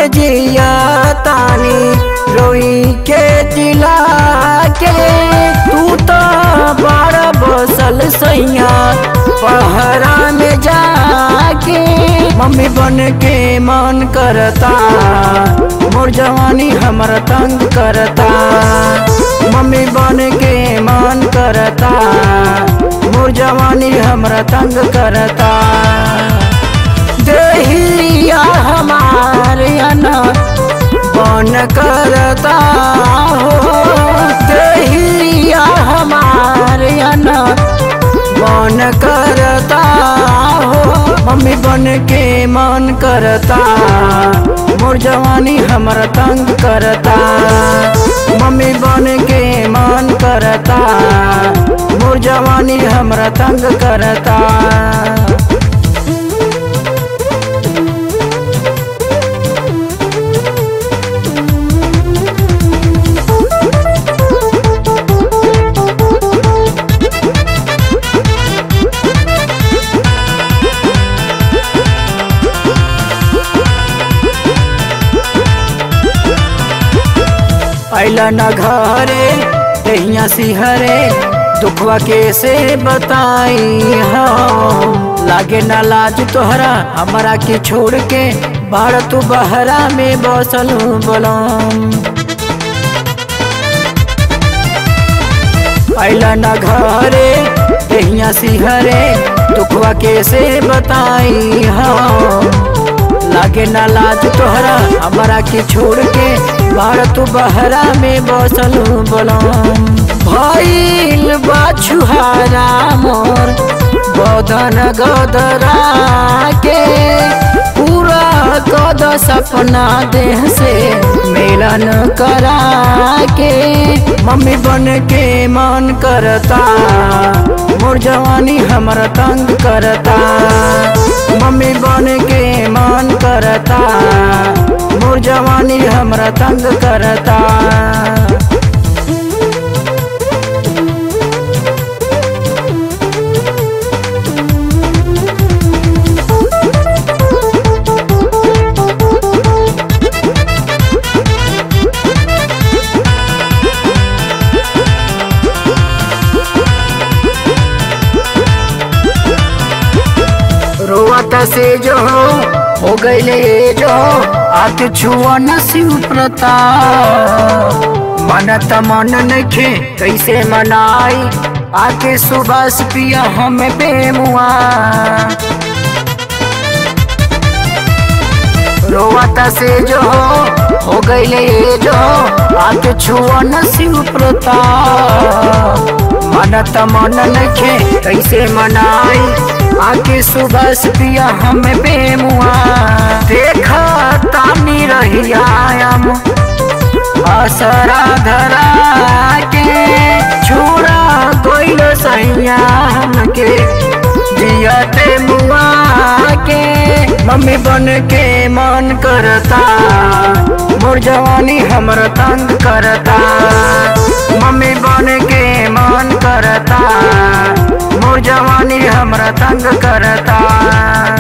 के जिया तानी रोई के जिला के तू तो बड़ा बसल सैया पहरा में जाके मम्मी बन के मन करता मोर जवानी हमर तंग करता मम्मी बन के मन करता मोर जवानी हमरा तंग करता देहिया हमारे अना बन करता हो देहिया हमारे अना बन करता हो मम्मी बन के मन करता मोर जवानी हमरा तंग करता मम्मी बन के मन करता मोर जवानी हमरा तंग करता अला न घरे दहिया सिहरे दुखवा कैसे बताई हम लागे ना लाज तोहरा हमरा के छोड़ के बाहर तू बहरा में बसल बोलम अला न घरे दहिया सिहरे दुखवा कैसे बताई हम लागे ना लाज तोहरा हमरा के छोड़ के बाहर तू बहरा में बसल बोलम भइल बाछुहारा मोर बदन गदरा के पूरा कद सपना देह से मिलन करा के मम्मी बन के मन करता मोर जवानी हमरा तंग करता मम्मी बन के मन करता मोर जवानी हमरा तंग करता रोवत से जो हो गईले जो आके छुआ न शिव प्रताप मन त मन नखे कैसे मनाई आके सुबह से पिया हमें बेमुआ रोवत से जो हो गईले जो आके छुआ न शिव प्रताप मन त मन नखे कैसे मनाई आके सुबह से पिया हमें बेमुआ देखा तानी रही आयम असरा धरा के छोड़ा कोई सैया हमके जियते मुआ के मम्मी बन के मन करता मोर जवानी हमर तंग करता मम्मी बन के मन करता मोर जवानी हमरा तंग करता